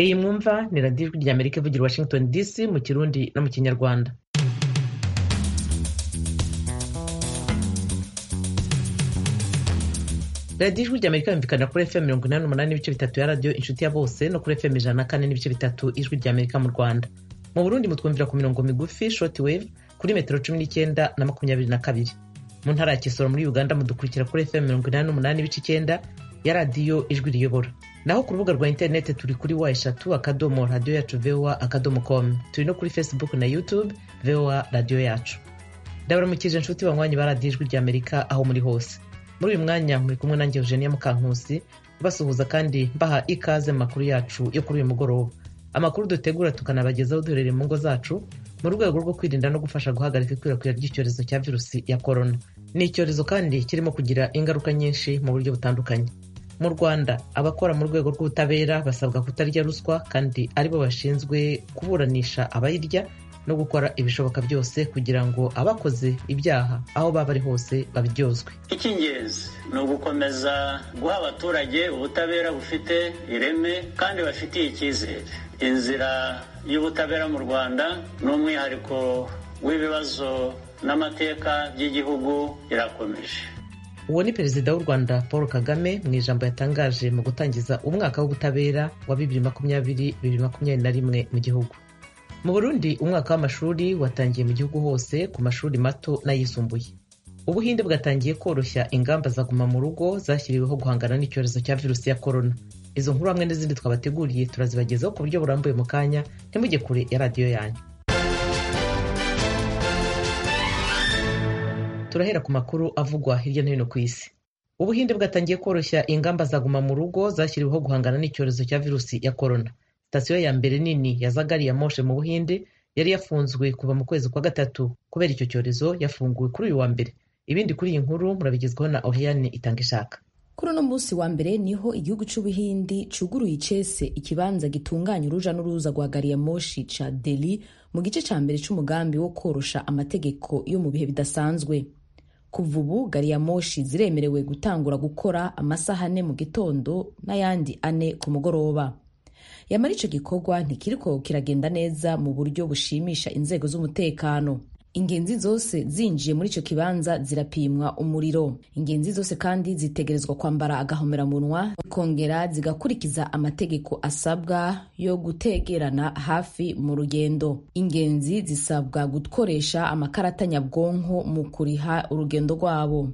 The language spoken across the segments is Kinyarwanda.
Iyi mwumva ni radiyo ijwi ry'Amerika ivugira i Washington DC mu Kirundi no mu Kinyarwanda radiyo ijwi ry'Amerika yumvikana kuri FM mirongo inani n'umunani n'ibice bitatu ya radiyo inshuti ya bose no kuri FM ijana na kane n'ibice bitatu ijwi ry'Amerika mu Rwanda mu Burundi mutwumvira ku mirongo migufi short wave kuri metero cumi n'icyenda na makumyabiri na kabiri mu ntara ya Kisoro muri Uganda mudukurikira kuri FM mirongo inani n'umunani n'ibice icyenda ya radiyo ijwi riyobora naho ku rubuga rwa interineti turi kuri wa eshatu akadomo radiyo yacu vowa akadomo komu turi no kuri facebook na youtube vowa radiyo yacu ndabaramukije inshuti banywanyi ba radiyo ijwi ry'amerika aho muri hose muri uyu mwanya muri kumwe nanjye eugenia mukankusi basuhuza kandi mbaha ikaze mu makuru yacu yo kuri uyu mugoroba amakuru dutegura tukanabagezaho duherereye mu ngo zacu mu rwego rwo kwirinda no gufasha guhagarika ikwirakwira ry'icyorezo cya virusi ya korona ni icyorezo kandi kirimo kugira ingaruka nyinshi mu buryo butandukanye mu rwanda abakora mu rwego rw'ubutabera basabwa kutarya ruswa kandi aribo bashinzwe kuburanisha abayirya no gukora ibishoboka byose kugira ngo abakoze ibyaha aho baba ari hose babiryozwe icy'ingenzi ni ugukomeza guha abaturage ubutabera bufite ireme kandi bafitiye icyizere inzira y'ubutabera mu rwanda ni umwihariko w'ibibazo n'amateka by'igihugu irakomeje uwo ni perezida w'u rwanda paul kagame mu ijambo yatangaje mu gutangiza umwaka w'ubutabera wa bibiri makumyabiri bibiri makumyabiri na rimwe mu gihugu mu burundi umwaka w'amashuri watangiye mu gihugu hose ku mashuri mato n'ayisumbuye ubuhinde bwatangiye koroshya ingamba za guma mu rugo zashyiriweho guhangana n'icyorezo cya virusi ya korona izo nkuru hamwe n'izindi twabateguriye turazibagezaho ku buryo burambuye mu kanya ntimujye kure ya radiyo yanyu turahera ku makuru avugwa hirya no hino ku isi ubuhinde bwatangiye koroshya ingamba za guma mu rugo zashyiriweho guhangana n'icyorezo cya virusi ya korona sitasiyo ya mbere nini ya zagari ya moshe mu buhinde yari yafunzwe kuva mu kwezi kwa gatatu kubera icyo cyorezo yafunguwe kuri uyu wa mbere ibindi kuri iyi nkuru murabigezwaho na oriyane itanga ishaka kuri uno munsi wa mbere niho igihugu cy'ubuhindi cyuguruye icese ikibanza gitunganya uruja n'uruza rwa gari ya moshi ca deli mu gice ca mbere c'umugambi wo korosha amategeko yo mu bihe bidasanzwe kuva ubu gari ya moshi ziremerewe gutangura gukora amasaha ane mu gitondo n'ayandi ane ku mugoroba yamara icyo gikorwa ntikiriko kiragenda neza mu buryo bushimisha inzego z'umutekano ingenzi zose zinjiye muri icyo kibanza zirapimwa umuriro ingenzi zose kandi zitegerezwa kwambara agahomeranwa zikongera zigakurikiza amategeko asabwa yo gutegerana hafi mu rugendo ingenzi zisabwa gukoresha amakarata nyabwonko mu kuriha urugendo rwabo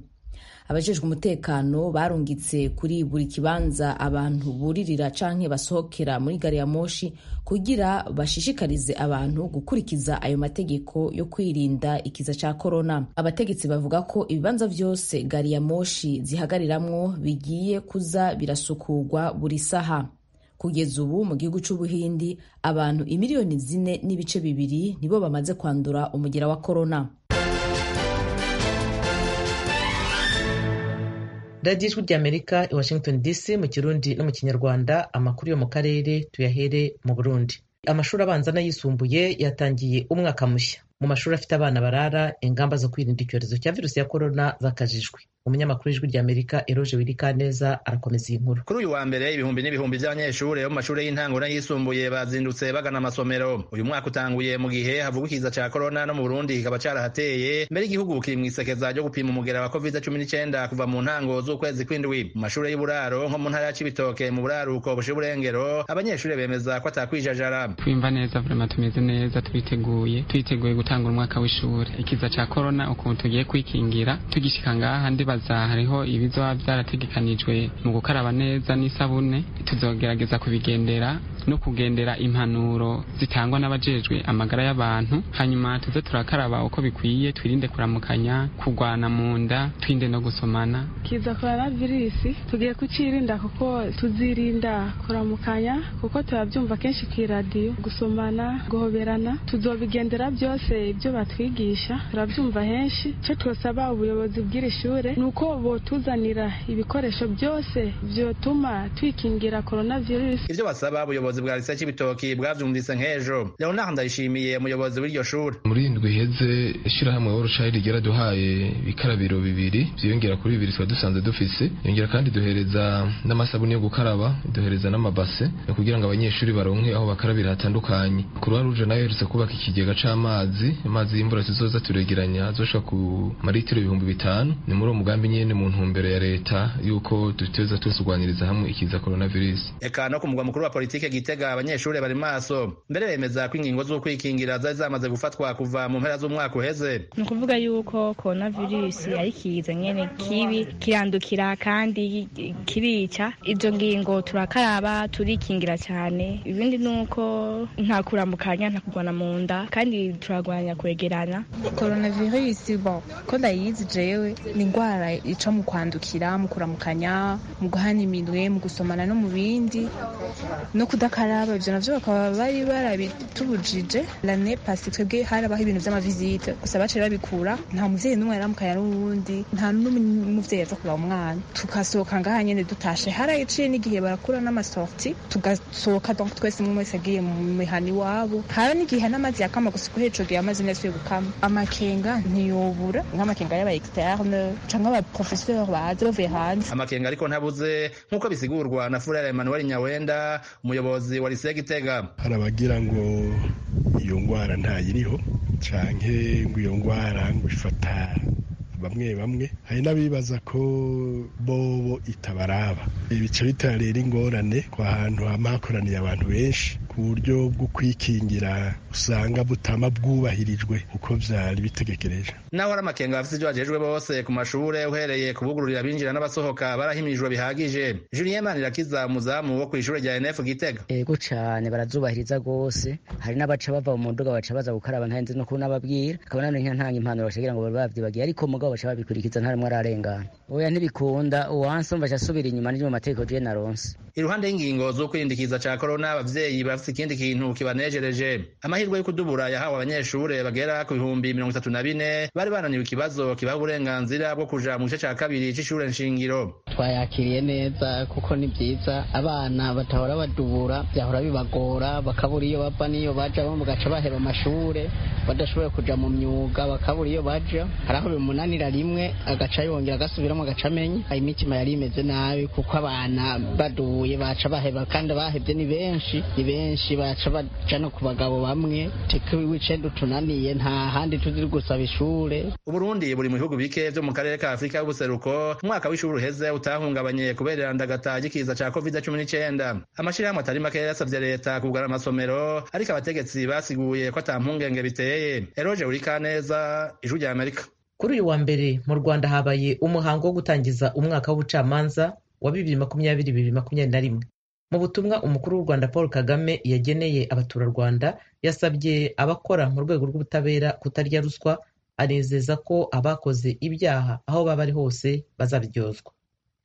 abajejwe umutekano barungitse kuri buri kibanza abantu buririra canke basohokera muri gari ya moshi kugira bashishikarize abantu gukurikiza ayo mategeko yo kwirinda ikiza ca korona abategetsi bavuga ko ibibanza vyose gari ya moshi zihagariramwo bigiye kuza birasukurwa buri saha kugeza ubu mu gihugu c'ubuhindi abantu imiliyoni zine n'ibice bibiri nibo bamaze kwandura umugera wa korona radiyo ijwi ry'amerika i washington dc mu kirundi no mu kinyarwanda amakuru yo mu karere tuyahere mu burundi amashuri abanza n'ayisumbuye yatangiye umwaka mushya mu mashuri afite abana barara ingamba zo kwirinda icyorezo cya virusi ya korona zakajijwe umunyamakuru w'ijwi ry'amerika eroje wirikaneza arakomeza iyi nkuru kuri uyu wa mbere ibihumbi n'ibihumbi by'abanyeshuri bo mu mashuri y'intango n'ayisumbuye bazindutse bagana amasomero uyu mwaka utanguye mu gihe havugwa ikiza cya korona no mu burundi kikaba cyarahateye mbere igihugu kiri mu isekeza ryo gupima umugera wa covid cumi n'icyenda kuva mu ntango z'ukwezi kw'indwi mu mashuri y'uburaro nko mu ntara ya cibitoke mu buraruko bushe burengero abanyeshuri bemeza ko atakwijajara twimva neza vrema tumeze neza twiteguye twiteguye gutanga umwaka w'ishuri ikiza cya korona ukuntu tugiye kwikingira tugishika ngaha ndibaza hariho ibizoba byarategekanijwe mu gukaraba neza n'isabune tuzogerageza kubigendera no kugendera impanuro zitangwa n'abajejwe amagara y'abantu hanyuma tuze turakaraba uko bikwiye twirinde kuramukanya kugwana mu nda twirinde no gusomana kiza korona virusi tugiye kucirinda kuko tuzirinda kuramukanya kuko turabyumva kenshi ku iradiyo gusomana guhoberana tuzobigendera byose ibyo batwigisha turabyumva henshi icyo twasaba ubuyobozi bw'iri shuri ni uko botuzanira ibikoresho byose byotuma twikingira korona virusi ibyo basaba abayobozi ubuyobozi bwa lise cy'ibitoki bwavyumvise nk'ejo leonard ndayishimiye umuyobozi w'iryo shure muri indwi iheze ishirahamwe orushayiri ryaraduhaye ibikarabiro bibiri vyiyongera kuri bibiri twari dusanzwe dufise yongera kandi duhereza n'amasabuni yo gukaraba duhereza n'amabase kugira ngo abanyeshuri baronke aho bakarabira hatandukanye kuruwa ruje nayo iherutse kubaka ikigega c'amazi amazi y'imvura tuzoza turegeranya azoshika ku maritiro ibihumbi bitanu ni muri uwo mugambi nyene mu ntumbero ya leta yuko duteza tusurwaniriza hamwe ikiza coronavirus eka no ku mugwa mukuru wa politike gitega abanyeshuri bari maso mbere bemeza ko ingingo z'ukwikingira zari zamaze gufatwa kuva mu mpera z'umwaka uheze ni ukuvuga yuko coronavirus ari ikiza nyene kibi kirandukira kandi kirica izo ngingo turakaraba turikingira cyane ibindi ni uko nta kuramukanya nta kurwana mu nda kandi turagwanya kwegerana coronavirus bon ko ndayizi jewe ni indwara ica mu kwandukira mu kuramukanya mu guhana iminwe mu gusomana no mu bindi no kudakaraba ibyo navyo bakaba bari barabitubujije lane pasi twebwe harabaho ibintu vy'amavizite gusa baciye babikura nta muvyeyi n'umwe yaramukanya n'uwundi nta n'umuvyeyi aza kuraba umwana tugasohoka ngaha nyene dutashe harayiciye n'igihe barakura n'amasorti tugasohoka donc twese umwe wese agiye mu mihana iwabo hara n'igihe n'amazi yakama gusa kuko ico gihe amazi nasubiye gukama amakenga ntiyobura nk'amakenga y'aba externe canke aba professeur baza bavuye hanze amakenga ariko ntabuze nk'uko bisigurwa na furere emmanuel nyawenda umuyobozi wa lise gitega hari abagira ngo iyo ndwara ntayiriho canke ngo iyo ndwara ngo ifata bamwe bamwe hari n'abibaza ko bobo itabaraba ibice bitera rero ingorane ku hantu haba hakoraniye abantu benshi uburyo bwo kwikingira usanga butama bwubahirijwe uko byari bitegekereje naho ari amakenga bafite ibyo bagejejwe bose ku mashure uhereye kubugururira abinjira n'abasohoka barahimijwe bihagije julien manirakiza umuzamu wo kw'ishure rya nf gitega ego cane barazubahiriza gose hari n'abaca bava mu muduga baca baza gukaraba ntarinze no kunababwira akaba none ntanga impanuro bashagira ngo babyibagiye ariko mugabo baca babikurikiza ntarimo ararengana oya ntibikunda uwansi umva asubira inyuma n'ibyo mu mategeko je naronse iruhande y'ingingo z'ukwirindikiza ca corona abavyeyi bafite ikindi kintu kibanejereje amahirwe yo kudubura yahawe abanyeshure bagera ku bihumbi mirongo itatu na bine bari bananiwe ikibazo kibaha uburenganzira bwo kuja mu gice ca kabiri c'ishure nshingiro twayakiriye neza kuko ni vyiza abana batahora badubura vyahora bibagora bakabura iyo bava n'iyo baja bo mugaca baheba amashure badashoboye kuja mu myuga bakabura iyo baja hari aho bimunanira rimwe agaca yongera agasubiramo agaca amenya imitima yari imeze nabi kuko abana baduye baca baheba kandi bahevye ni benshi ni benshi benshi baca baca no ku bagabo bamwe teka wicenda utunaniye nta handi tuziri gusaba ishure uburundi buri mu bihugu bike vyo mu karere ka afurika y'ubuseruko umwaka w'ishuri uheze utahungabanye kubera irandagata ry'ikiza ca covid cumi n'icenda amashirahamwe atari make yasavye leta kugara amasomero ariko abategetsi basiguye ko ata mpungenge biteye eroje urikaneza ijwi rya amerika kuri uyu wa mbere mu rwanda habaye umuhango wo gutangiza umwaka w'ubucamanza wa bibiri makumyabiri bibiri makumyabiri na rimwe mu butumwa umukuru w'u rwanda paul kagame yageneye abaturarwanda yasabye abakora mu rwego rw'ubutabera kutarya ruswa anezeza ko abakoze ibyaha aho baba ari hose bazabiryozwa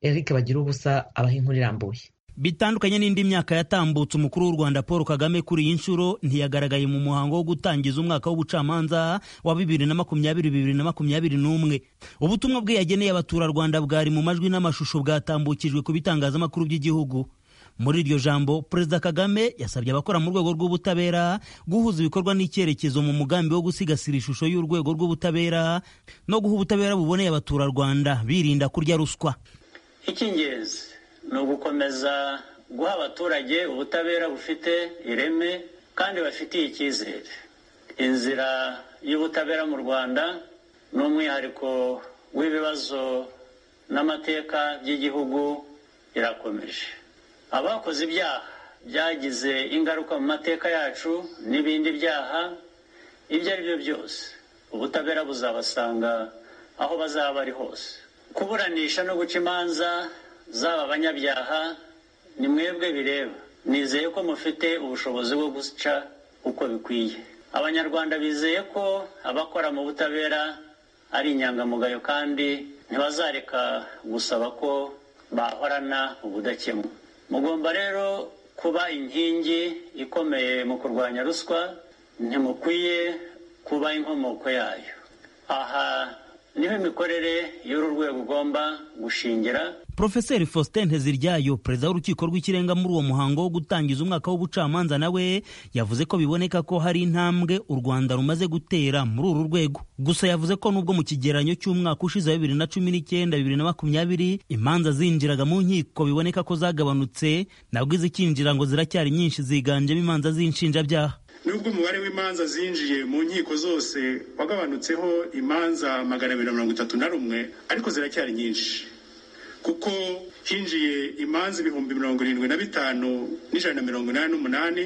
eric bagira ubusa abaha inkuru irambuye bitandukanye n'indi myaka yatambutse umukuru w'u rwanda paul kagame kuri iyi nshuro ntiyagaragaye mu muhango wo gutangiza umwaka w'ubucamanza wa bibiri na makumyabiri bibiri na makumyabiri n'umwe ubutumwa bwe yageneye abaturarwanda bwari mu majwi n'amashusho bwatambukijwe ku bitangazamakuru by'igihugu muri iryo jambo perezida kagame yasabye abakora mu rwego rw'ubutabera guhuza ibikorwa n'icyerekezo mu mugambi wo gusigasira ishusho y'urwego rw'ubutabera no guha ubutabera buboneye abaturarwanda birinda kurya ruswa icy'ingenzi ni ugukomeza guha abaturage ubutabera bufite ireme kandi bafitiye icyizere inzira y'ubutabera mu rwanda ni umwihariko w'ibibazo n'amateka by'igihugu irakomeje abakoze ibyaha byagize ingaruka mu mateka yacu n'ibindi byaha ibyo ari byo byose ubutabera buzabasanga aho bazaba ari hose kuburanisha no guca imanza zaba abanyabyaha ni mwebwe bireba nizeye ko mufite ubushobozi bwo guca uko bikwiye abanyarwanda bizeye ko abakora mu butabera ari inyangamugayo kandi ntibazareka gusaba ko bahorana ubudakemwa mugomba rero kuba inkingi ikomeye mu kurwanya ruswa ntimukwiye kuba inkomoko yayo aha niho imikorere y'uru rwego ugomba gushingira Profeseri Faustin Nteziryayo perezida w'urukiko rw'ikirenga muri uwo muhango wo gutangiza umwaka w'ubucamanza nawe yavuze ko biboneka ko hari intambwe u Rwanda rumaze gutera muri uru rwego gusa yavuze ko nubwo mu kigereranyo cy'umwaka ushize wa bibiri na cumi n'icyenda bibiri na makumyabiri imanza zinjiraga mu nkiko biboneka ko zagabanutse nabwo izikinjira ngo ziracyari nyinshi ziganjemo imanza z'inshinjabyaha nubwo umubare w'imanza zinjiye mu nkiko zose wagabanutseho imanza magana abiri na mirongo itatu na rumwe ariko ziracyari nyinshi kuko hinjiye imanza ibihumbi mirongo irindwi na bitanu n'ijana na mirongo inani n'umunani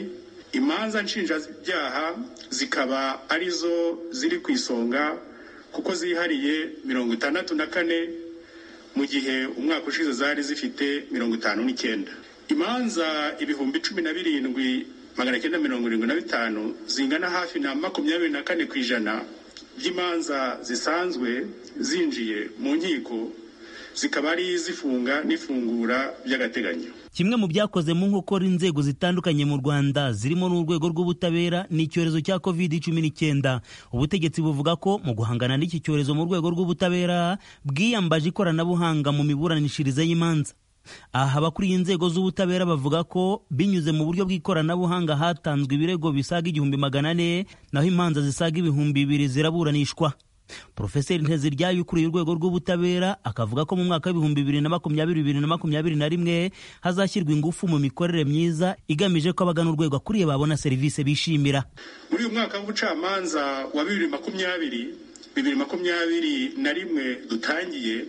imanza nshinjabyaha zikaba arizo ziri ku isonga kuko zihariye mirongo itandatu na kane mu gihe umwaka ushize zari zifite mirongo itanu n'icyenda imanza ibihumbi cumi na birindwi magana cyenda mirongo irindwi na bitanu zingana hafi na makumyabiri na kane ku ijana by'imanza zisanzwe zinjiye mu nkiko zikaba ari izifunga n'ifungura by'agateganyo kimwe mu byakoze mu nkokora inzego zitandukanye mu rwanda zirimo n'urwego rw'ubutabera ni icyorezo cya covid cumi n'icyenda ubutegetsi buvuga ko mu guhangana n'iki cyorezo mu rwego rw'ubutabera bwiyambaje ikoranabuhanga mu miburanishirize y'imanza aha abakuriye inzego z'ubutabera bavuga ko binyuze mu buryo bw'ikoranabuhanga hatanzwe ibirego bisaga igihumbi magana ane naho imanza zisaga ibihumbi bibiri ziraburanishwa porofeseri nteziryayo ukuriye urwego rw'ubutabera akavuga ko mu mwaka w'ibihumbi bibiri na makumyabiri bibiri na makumyabiri na rimwe hazashyirwa ingufu mu mikorere myiza igamije ko abagana urwego akuriye babona serivisi bishimira muri uyu mwaka w'ubucamanza wa bibiri makumyabiri bibiri makumyabiri na rimwe dutangiye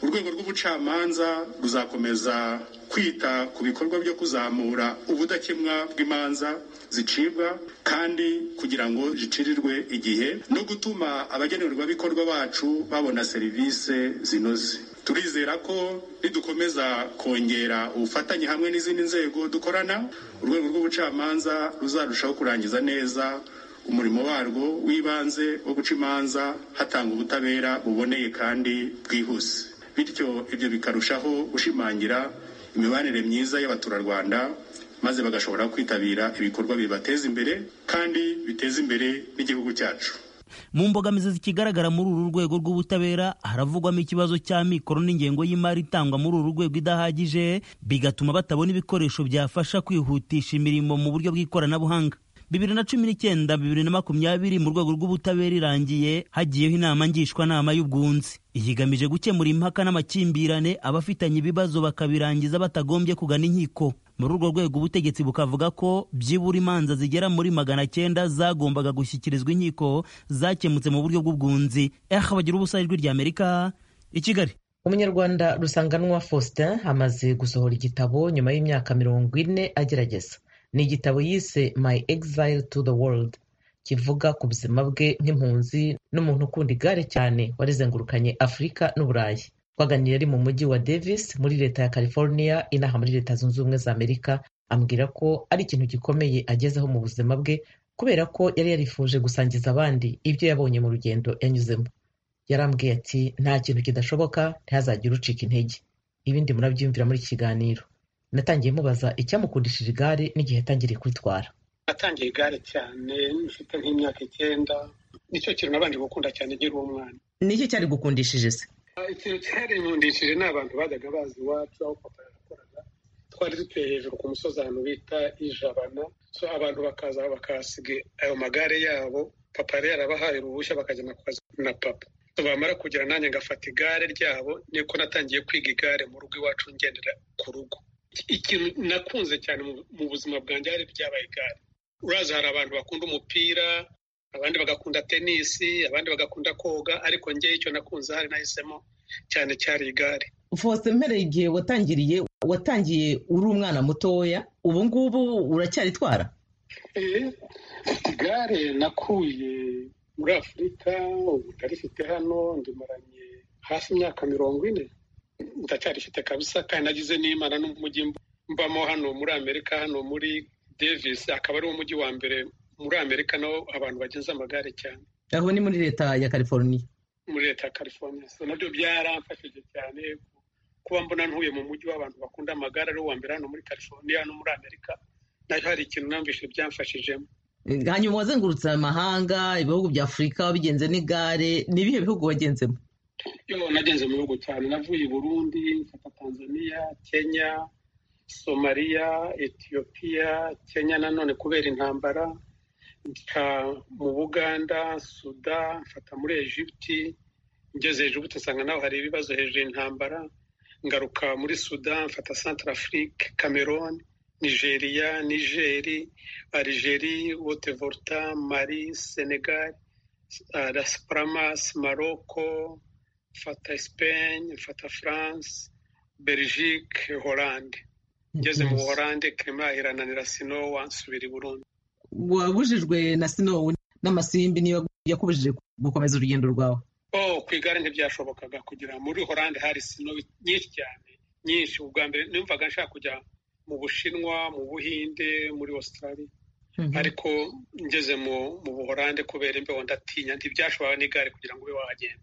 urwego rw'ubucamanza ruzakomeza kwita ku bikorwa byo kuzamura ubudakemwa bw'imanza zicibwa kandi kugira ngo zicirirwe igihe no gutuma abagenerwabikorwa bacu babona serivisi zinoze turizera ko nidukomeza kongera ubufatanye hamwe n'izindi nzego dukorana urwego rw'ubucamanza ruzarushaho kurangiza neza umurimo warwo w'ibanze wo guca imanza hatanga ubutabera buboneye kandi bwihuse bityo ibyo bikarushaho gushimangira imibanire myiza y'abaturarwanda maze bagashobora kwitabira ibikorwa bibateza imbere kandi biteza imbere n'igihugu cyacu mu mbogamizi zikigaragara muri uru rwego rw'ubutabera haravugwamo ikibazo cya mikoro n'ingengo y'imari itangwa muri uru rwego idahagije bigatuma batabona ibikoresho byafasha kwihutisha imirimo mu buryo bw'ikoranabuhanga bibiri na cumi n'icyenda bibiri na makumyabiri mu rwego rw'ubutabera irangiye hagiyeho inama ngishwanama y'ubwunzi iyigamije gukemura impaka n'amakimbirane abafitanye ibibazo bakabirangiza batagombye kugana inkiko muri urwo rwego ubutegetsi bukavuga ko byibura imanza zigera muri magana cyenda zagombaga gushyikirizwa inkiko zakemutse mu buryo bw'ubwunzi eha bagira ubusa ijwi ry'amerika i kigali umunyarwanda rusanganwa faustin amaze gusohora igitabo nyuma y'imyaka mirongo ine agerageza ni igitabo yise my exile to the world kivuga ku buzima bwe nk'impunzi n'umuntu ukunda igare cyane warizengurukanye afurika n'uburayi twaganiriye ari mu mujyi wa davis muri leta ya california inaha muri leta zunze ubumwe za amerika ambwira ko ari ikintu gikomeye agezeho mu buzima bwe kubera ko yari yarifuje gusangiza abandi ibyo yabonye mu rugendo yanyuzemo yarambwiye ati nta kintu kidashoboka ntihazagire ucika intege ibindi murabyiyumvira muri iki kiganiro natangiye mubaza icyamukundishije igare n'igihe yatangiriye kuritwara natangiye igare cyane mfite nk'imyaka icyenda nicyo kintu nabanje gukunda cyane nkiri umwana nicyo cyari gukundishije se ikintu cyarinkundishije ni abantu bajyaga bazi iwacu aho papa yakoraga twari dutuye hejuru ku musozi ahantu bita ijabana so abantu bakaza bakahasiga ayo magare yabo papa yari yarabahaye uruhushya bakajyana ku kazi na papa bamara kugera nanjye ngafata igare ryabo niko natangiye kwiga igare mu rugo iwacu ngendera ku rugo ikintu nakunze cyane mu buzima bwanjye hari byabaye igare urazi hari abantu bakunda umupira abandi bagakunda tenisi abandi bagakunda koga ariko ngewe icyo nakunze hari nahisemo cyane cyari igare fose mpereye igihe watangiriye watangiye uri umwana mutoya ubu ngubu uracyaritwara igare nakuye muri afurika ubu ndarifite hano ndimaranye hafi imyaka mirongo ine ndacyarifite kabisa kandi nagize n'imana n'umujyi mbamo hano muri amerika hano muri davis akaba ari wo mujyi wa mbere muri amerika naho abantu bagenza amagare cyane aho ni muri leta ya california muri leta ya california so nabyo byaramfashije cyane kuba mbona ntuye mu mujyi w'abantu bakunda amagare ari wo wa mbere hano muri california no muri amerika nayo hari ikintu namvise byamfashijemo hanyuma wazengurutse amahanga ibihugu bya afurika wabigenze n'igare ni ibihe bihugu wagenzemo iyo nagenze mu bihugu cyane navuye i burundi mfata tanzania kenya somaliya etiyopiya kenya nanone kubera intambara nca mu buganda suda mfata muri egiputi ngeze hejuru utasanga naho hari ibibazo hejuru y'intambara ngaruka muri sudan mfata central afrique cameroon nigeria nigeri algeri wotevorta mari senegal las palmas maroko mfata espagne mfata france belgique hollande ngeze mu buholande kirima irananira sinowa nsubira i burundi wabujijwe na sinowu n'amasimbi niyo yakubujije gukomeza urugendo rwawe oh ku igare ntibyashobokaga kugira muri horande hari sino nyinshi cyane nyinshi ubwa mbere numvaga nshaka kujya mu bushinwa mu buhinde muri australia ariko ngeze mu buhorande kubera imbeho ndatinya ntibyashoboraga n'igare kugira ngo ube wahagenda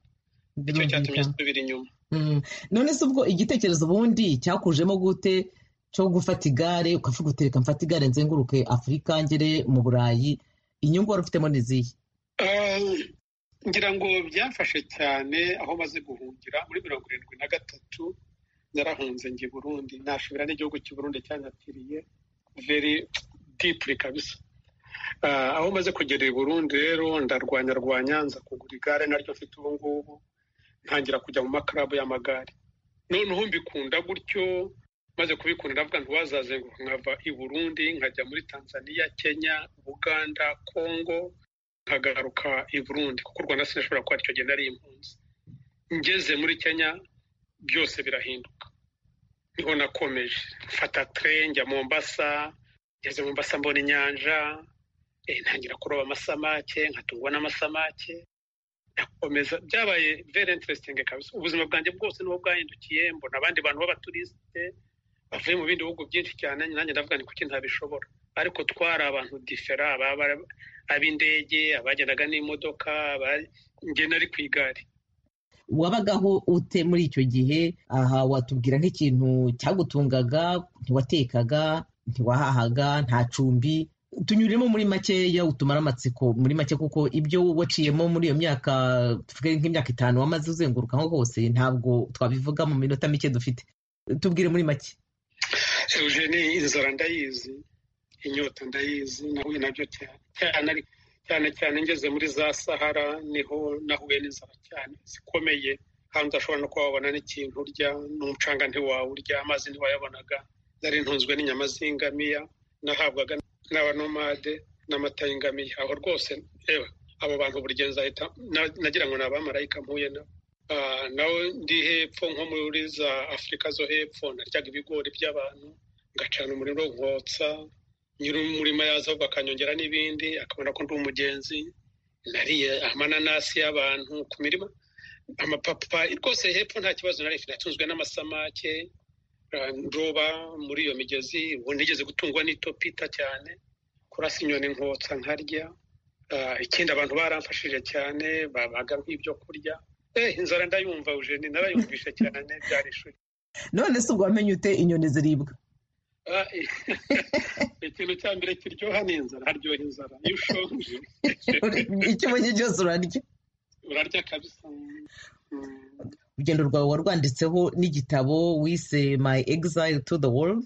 nicyo cyatumye nsubira inyuma none se ubwo igitekerezo ubundi cyakujemo gute cyo gufata igare ukavuga utereka mfata igare nzenguruke afurika ngere mu burayi inyungu wari ufitemo n'izihe ngira ngo byafashe cyane aho maze guhungira muri mirongo irindwi na gatatu narahunze njye burundi nashobora n'igihugu cy'uburundi cyanyakiriye veri dipuri kabisa aho maze kugera i burundi rero ndarwanya rwanyanza kugura igare naryo mfite ubu ngubu ntangira kujya mu makarabu y'amagare noneho mbikunda gutyo maze kubikunda ndavuga ntiwazazenguruka nkava i burundi nkajya muri tanzania kenya buganda kongo nkagaruka i burundi kuko u rwanda sinashobora kuba icyo gihe nari impunzi ngeze muri kenya byose birahinduka niho nakomeje mfata tire njya mombasa ngeze mombasa mbona inyanja ntangira kuroba amasamake nkatungwa n'amasamake nakomeza byabaye very interesting kabisa ubuzima bwanjye bwose niho bwahindukiye mbona abandi bantu b'abaturisite bavuye mu bindi bihugu byinshi cyane nanjye ndavuga ni kuki ntabishobora ariko twari abantu difera ab'indege abagendaga n'imodoka ngena ari ku igare wabagaho ute muri icyo gihe aha watubwira nk'ikintu cyagutungaga ntiwatekaga ntiwahahaga nta cumbi tunyuremo muri makeya utumara amatsiko muri make kuko ibyo waciyemo muri iyo myaka tuvuge nk'imyaka itanu wamaze uzenguruka aho hose ntabwo twabivuga mu minota mike dufite tubwire muri make eugene inzara ndayizi inyota ndayizi nahuye nabyo cyane cyane cyane ngeze muri za sahara niho nahuye n'inzara cyane zikomeye kandi udashobora no kuba wabona n'ikintu urya n'umucanga ntiwawurya amazi ntiwayabonaga nari ntunzwe n'inyama z'ingamiya nahabwaga n'abanomade n'amata y'ingamiya aho rwose yewe abo bantu buri gihe nzahita nagira ngo ni abamarayika mpuye nabo nawe ndi hepfo nko muri za afurika zo hepfo naryaga ibigori by'abantu ngacana umuriro nkotsa nyir'umurima yaza ahubwo akanyongera n'ibindi akabona ko ndi umugenzi nariye amananasi y'abantu ku mirima amapapa rwose hepfo nta kibazo nari natunzwe n'amasamake ndoba muri iyo migezi ubu nigeze gutungwa n'itopita cyane kurasa inyoni nkotsa nkarya ikindi abantu baramfashije cyane babaga nk'ibyo kurya inzara ndayumva ujeni narayumvishe cyane byari ishuri none se ubwo wamenye ute inyoni ziribwa ikintu cya mbere kiryoha ni inzara haryoha inzara iyo ushonje icyo ubonye cyose urarya urarya kabisa urugendo rwawe warwanditseho n'igitabo wise my exile to the world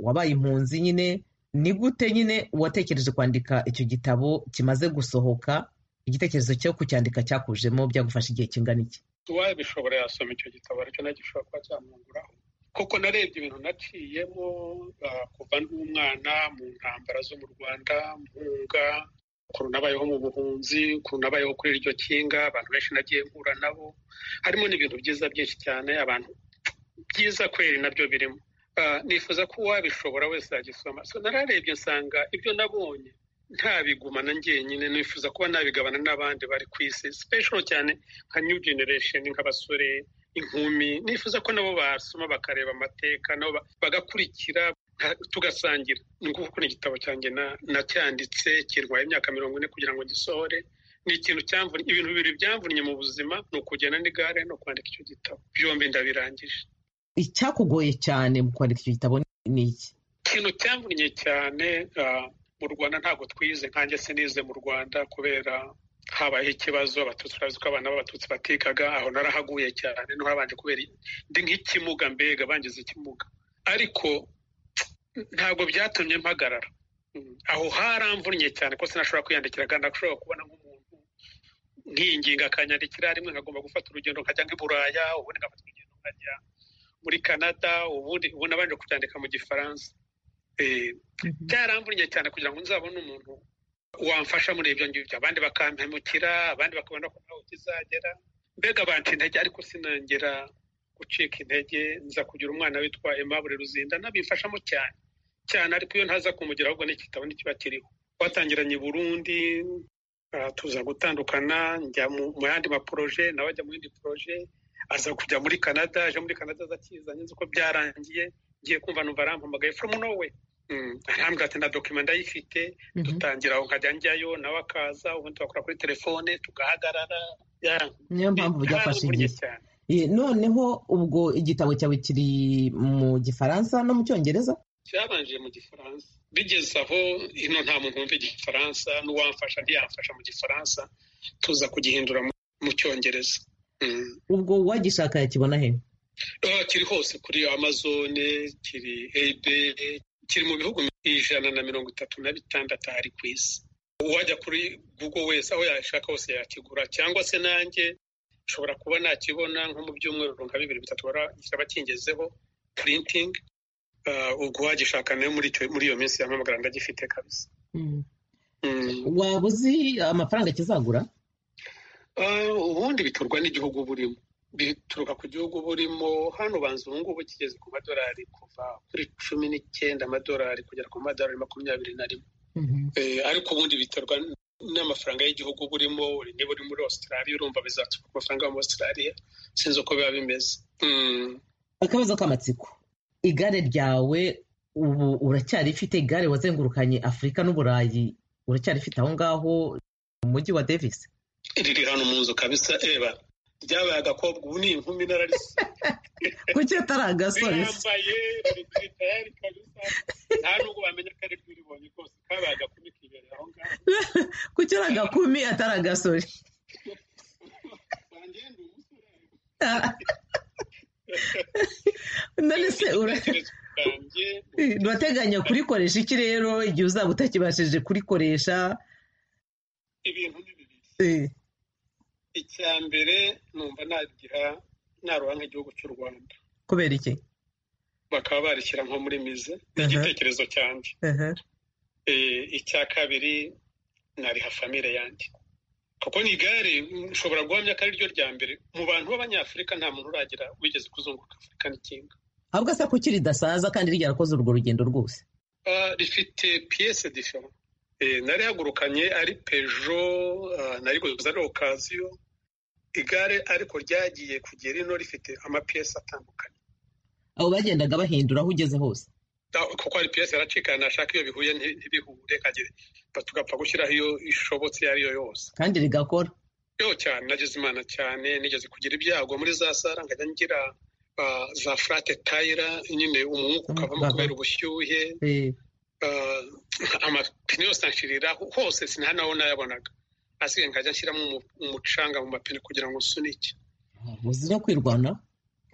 wabaye impunzi nyine ni gute nyine watekereje kwandika icyo gitabo kimaze gusohoka igitekerezo cyo kucyandika cyakujemo byagufasha igihe kingana iki uwabishobora yasoma icyo gitabo aricyo nagishobora kuba cyamwunguraho kuko narebye ibintu naciyemo kuva ndi umwana mu ntambara zo mu rwanda mpunga ukuntu nabayeho mu buhunzi ukuntu nabayeho kuri iryo kinga abantu benshi nagiye mpura nabo harimo n'ibintu byiza byinshi cyane abantu byiza kweri nabyo birimo nifuza ko uwabishobora wese yagisoma nararebye nsanga ibyo nabonye ntabigumana njyenyine nifuza kuba nabigabana n'abandi bari ku isi special cyane nka new generation nk'abasore inkumi nifuza ko nabo basoma bakareba amateka nabo bagakurikira tugasangira ni ukuvuga ni igitabo cyanjye nacyanditse kirwaye imyaka mirongo ine kugira ngo gisohore ni ikintu cyamvunnye ibintu bibiri byamvunnye mu buzima ni ukugenda n'igare no kwandika icyo gitabo byombi ndabirangije icyakugoye cyane mu kwandika icyo gitabo ni iki ikintu cyamvunnye cyane mu mu rwanda ntabwo twize nkanjye sinize mu rwanda kubera habayeho ikibazo abatutsi urazi ko abana b'abatutsi batekaga aho narahaguye cyane niho habanje kubera ndi nk'ikimuga mbega bangize ikimuga ariko ntabwo byatumye mpagarara aho haramvunnye cyane ko sinashobora kwiyandikira kandi ashobora kubona nk'umuntu nkiyinginga akanyandikira rimwe nkagomba gufata urugendo nkajya nk'i buraya ubundi nkafata urugendo nkajya muri canada ubundi ubona abanje kubyandika mu gifaransa byaramvunnye cyane kugira ngo nzabone umuntu wamfasha muri ibyo ngibyo abandi bakampemukira abandi bakabona ko ntawe ukizagera mbega abantu intege ariko sinongera gucika intege nza kugira umwana witwa Aimable Ruzindana bimfashamo cyane cyane ariko iyo ntaza kumugira ahubwo n'igitabo ntikiba kiriho twatangiranye i burundi tuza gutandukana njya mu yandi maporoje nawe ajya mu yindi poroje aza kujya muri canada aje muri canada aza akizanye nzi ko byarangiye ngiye kumva numva arampamagaye from nowhere arambwira ati na dokima ndayifite dutangira aho nkajya njyayo nawe akaza ubundi tugakora kuri telefone tugahagarara niyo mpamvu byafashe noneho ubwo igitabo cyawe kiri mu gifaransa no mu cyongereza cyabanje mu gifaransa bigeze aho hino nta muntu wumva igifaransa n'uwamfasha ntiyamfasha mu gifaransa tuza kugihindura mu cyongereza ubwo uwagishaka yakibona he kiri hose kuri amazone kiri ebe kiri mu bihugu ijana na mirongo itatu na bitandatu ahari ku isi uwajya kuri google wese aho yashaka hose yakigura cyangwa se nanjye nshobora kuba nakibona nko mu byumweru nka bibiri bitatu barashyira bakingezeho purintingi ubwo wagishaka nayo muri iyo minsi yamamagara ndagifite kabisa waba uzi amafaranga kizagura ubundi biturwa n'igihugu burimo bituruka ku gihugu burimo hano ubanza ubu ngubu kigeze ku madorari kuva kuri cumi n'icyenda amadorari kugera ku madorari makumyabiri na rimwe ariko ubundi biterwa n'amafaranga y'igihugu burimo niba uri muri Australia urumva bizaturuka ku mafaranga yo muri Australia sinzi uko biba bimeze akabazo k'amatsiko igare ryawe ubu uracyarifite igare wazengurukanye afurika n'uburayi uracyarifite aho ngaho mu mujyi wa davis riri hano mu nzu kabisa eba ryabaye agakobwa ubu ni inkumi nararisi kuki atari agasore rirambaye riri tayari kabisa nta nubwo bamenya ko ari rwiribonye rwose kabaye agakumi kibereye aho ngaho kuki ari agakumi atari agasore none se urateganya kurikoresha iki rero igihe uzaba utakibashije kurikoresha ibintu ni bibiri icya mbere numva nagira naruha nk'igihugu cy'u rwanda kubera iki bakaba barishyira nko muri mize ni igitekerezo cyanjye icya kabiri nariha famire yanjye kuko ni igare ushobora guhamya ko ari ryo rya mbere mu bantu b'abanyafurika nta muntu uragira wigeze kuzunguruka afurika n'ikinga ahubwo asa kuki ridasaza kandi ryarakoze urwo rugendo rwose rifite piyese difera narihagurukanye ari pejo nariguza ari okaziyo igare ariko ryagiye kugera ino rifite amapiyese atandukanye abo bagendaga bahindura aho ugeze hose kuko ari piyese yaracikana nashaka iyo bihuye ntibihure kagere tugapfa gushyiraho iyo ishobotse iyo ariyo yose kandi rigakora yo cyane nageze imana cyane nigeze kugira ibyago muri za sara nkajya ngira za furate tayira nyine umwuka ukavamo kubera ubushyuhe amapine yose anshirira hose sinanaho nayabonaga asigaye nkajya nshyiramo umucanga mu mapine kugira ngo usunike muzi no kwirwana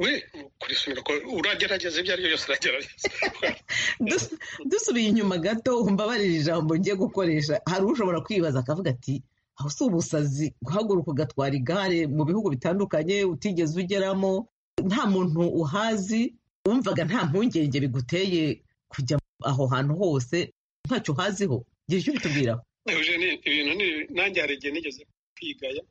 we kurisunika uragerageza ibyo ari byo byose uragerageza dusubiye inyuma gato umbabarira ijambo ngiye gukoresha hari ushobora kwibaza akavuga ati aho si ubusazi guhaguruka ugatwara igare mu bihugu bitandukanye utigeze ugeramo nta muntu uhazi wumvaga nta mpungenge biguteye kujya aho hantu hose ntacyo uhaziho igihe icyo bitubwiraho ibintu nanjye hari igihe nigeze kwigaya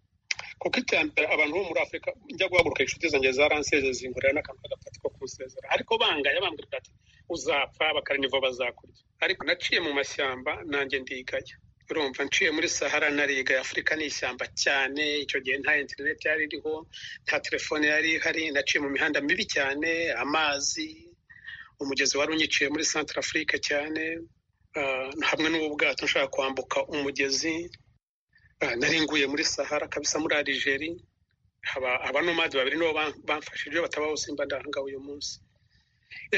kuko iterambere abantu bo muri afurika njya guhaguruka inshuti zanjye zaransezeze zingurira n'akantu k'agapati ko kunsezera ariko bangaya bambwira ati uzapfa bakaraniva bazakurya ariko naciye mu mashyamba nanjye ndigaya urumva nciye muri sahara narigaye afurika ni ishyamba cyane icyo gihe nta interineti yari iriho nta telefone yari ihari naciye mu mihanda mibi cyane amazi umugezi wari unyiciye muri santara afurika cyane hamwe n'ubu bwato nshaka kwambuka umugezi naringuye muri sahara kabisa muri arijeri abanomadi babiri nibo bamfashije bataba bose mba ndahanga uyu munsi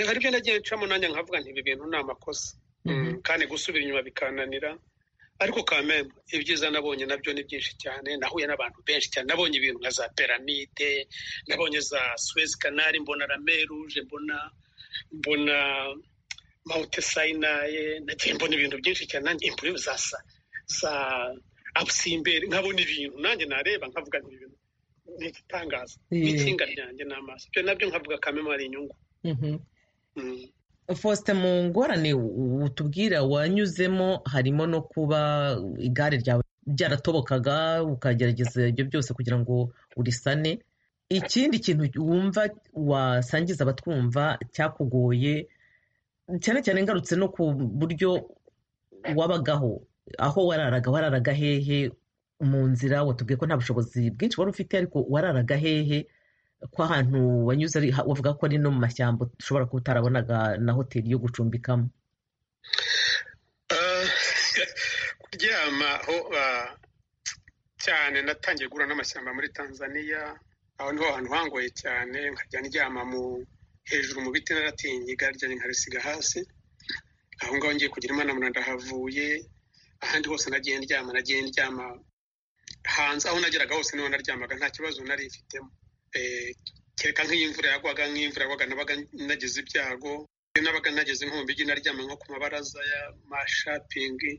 hari ibyo nagiye ncamo nanjye nkavuga nti ibi bintu ni amakosa kandi gusubira inyuma bikananira ariko kameme ibyiza nabonye nabyo ni byinshi cyane nahuye n'abantu benshi cyane nabonye ibintu nka za piramide nabonye za Suez Canal mbona la mer rouge mbona mbona mawute sayinaye nagiye mbona ibintu byinshi cyane nanjye impurivu za sa za abusimbere nkabona ibintu nanjye nareba nkavuga ngo ibintu ni igitangaza Yeah. n'itsinga ryanjye n'amaso ibyo nabyo nkavuga kameme ari inyungu Mhm. Mm. faustin mu ngorane utubwira wanyuzemo harimo no kuba igare ryawe ryaratobokaga ukagerageza ibyo byose kugira ngo urisane ikindi kintu wumva wasangiza abatwumva cyakugoye cyane cyane ngarutse no ku buryo wabagaho aho wararaga wararaga hehe mu nzira watubwiye ko nta bushobozi bwinshi wari ufite ariko wararaga hehe ko ahantu wanyuze ari wavuga ko ari no mu mashyamba ushobora kuba utarabonaga na hoteli yo gucumbikamo kuryama aho ah, cyane natangiye guhura n'amashyamba muri tanzania aho niho hantu hangoye cyane nkajya ndyama mu hejuru mu biti naratinya igare ryanjye nkarisiga hasi aho ngaho ngiye kugira imana muna ndahavuye ahandi hose nagiye ndyama nagiye ndyama hanze aho nageraga hose niho naryamaga nta kibazo nari mfitemo Eh, kereka nk'iyo imvura yagwaga nk'imvura yagwaga nabaga nagize ibyago iyo nabaga nageze nko mu mujyi naryama nko ku mabaraza y'amashapingi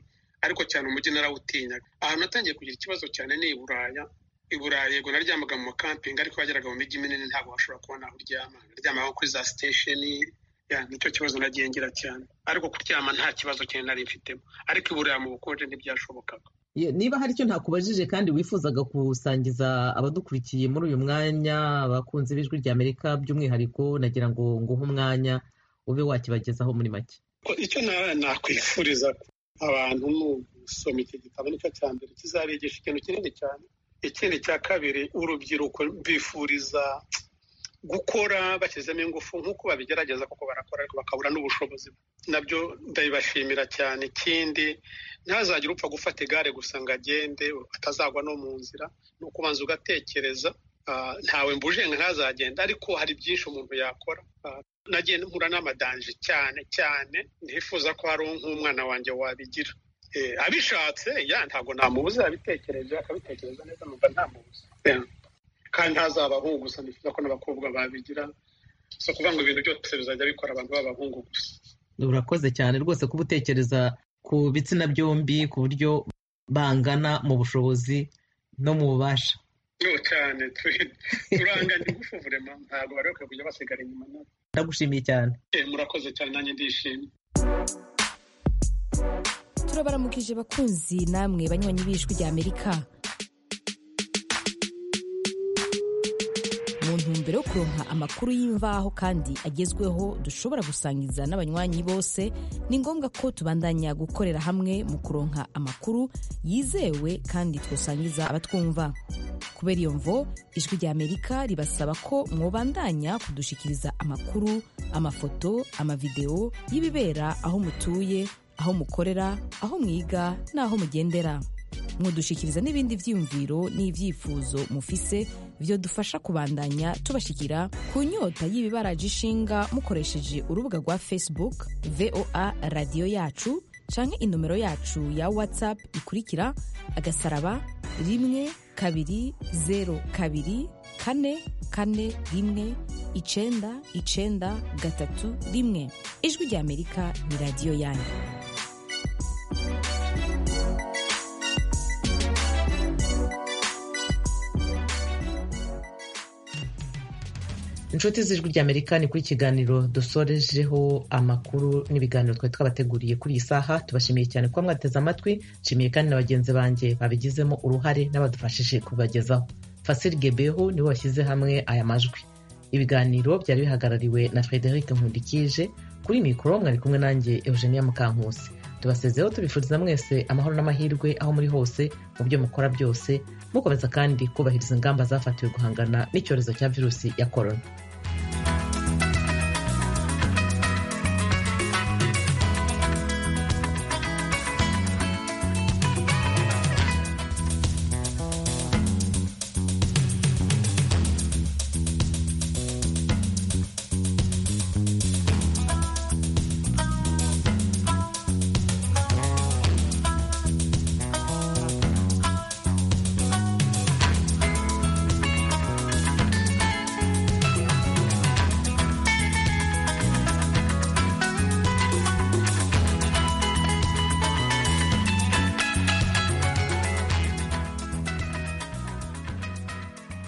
ariko cyane umujyi narawutinyaga ahantu natangiye kugira ikibazo cyane ni i buraya i buraya yego naryamaga mu makampingi ariko wageraga mu mijyi minini ntabwo washobora kubona aho uryama naryamaga nko kuri za sitesheni ya, nicyo kibazo nagiye ngira cyane ariko kuryama nta kibazo cyane nari mfitemo ariko i buraya mu bukonje ntibyashobokaga niba hari icyo ntakubajije kandi wifuzaga kusangiza abadukurikiye muri uyu mwanya abakunzi b'ijwi ry'amerika by'umwihariko nagira ngo nguhe umwanya ube wakibagezaho muri make Ko- icyo na- nakwifuriza abantu mu gusoma iki gitabo nicyo cya mbere kizabigisha ikintu kinini cyane ikindi cya kabiri urubyiruko mbifuriza gukora bashyizemo ingufu nk'uko babigerageza kuko barakora ariko bakabura n'ubushobozi nabyo ndabibashimira cyane ikindi ntazagire upfa gufata igare gusa ngo agende atazagwa no mu nzira ni ukubanza ugatekereza Ah, ntawe mbujenga ntazagenda ariko hari byinshi umuntu yakora Ah, nagiye mpura n'amadanje cyane cyane nifuza ko hari nk'umwana wanjye wabigira Eh, abishatse ya ntabwo namubuza abitekereje akabitekereza neza numva ntamubuza Ya. kandi ntazaba abahungu gusa nifuza ko n'abakobwa babigira si ukuvuga ngo ibintu byose bizajya bikora abantu b'abahungu gusa urakoze cyane rwose kuba utekereza ku bitsina byombi ku buryo bangana mu bushobozi no mu bubasha yo cyane tu- turanganya ingufu burema ntabwo bari bakwiye kujya basigara inyuma nabo ndagushimiye cyane Eh, murakoze cyane nanjye ndishimye turabaramukije bakunzi namwe banywanyi b'ijwi rya amerika mu ntumbero yo kuronka amakuru y'imvaho kandi agezweho dushobora gusangiza n'abanywanyi bose ni ngombwa ko tubandanya gukorera hamwe mu kuronka amakuru yizewe kandi twasangiza abatwumva kubera iyo mvo ijwi rya amerika ribasaba ko mwobandanya kudushikiriza amakuru amafoto amavidewo y'ibibera aho mutuye aho mukorera aho mwiga n'aho mugendera mudushikiriza n'ibindi byiyumviro n'ibyifuzo mufise byo dufasha kubandanya tubashikira ku nyota y'ibibaraje ishinga mukoresheje urubuga rwa facebook voa radiyo yacu canke inomero yacu ya whatsapp ikurikira agasaraba rimwe kabiri zeru kabiri kane kane rimwe icenda icenda gatatu rimwe ijwi rya amerika ni radiyo yanyu inshuti z'ijwi ry'amerika ni kuri kiganiro dusorejeho amakuru n'ibiganiro twari twabateguriye kuri iyi saha tubashimiye cyane kuba mwateze amatwi nshimiye kandi na bagenzi banjye babigizemo uruhare n'abadufashije kubagezaho fasiri gebeho nibo bashyize hamwe aya majwi ibiganiro byari bihagarariwe na frederic nkundikije kuri mikoro mwari kumwe nanjye eugenia mukankusi tubasezeho tubifuriza mwese amahoro n'amahirwe aho muri hose mu byo mukora byose mukomeza kandi kubahiriza ingamba zafatiwe guhangana n'icyorezo cya virusi ya korona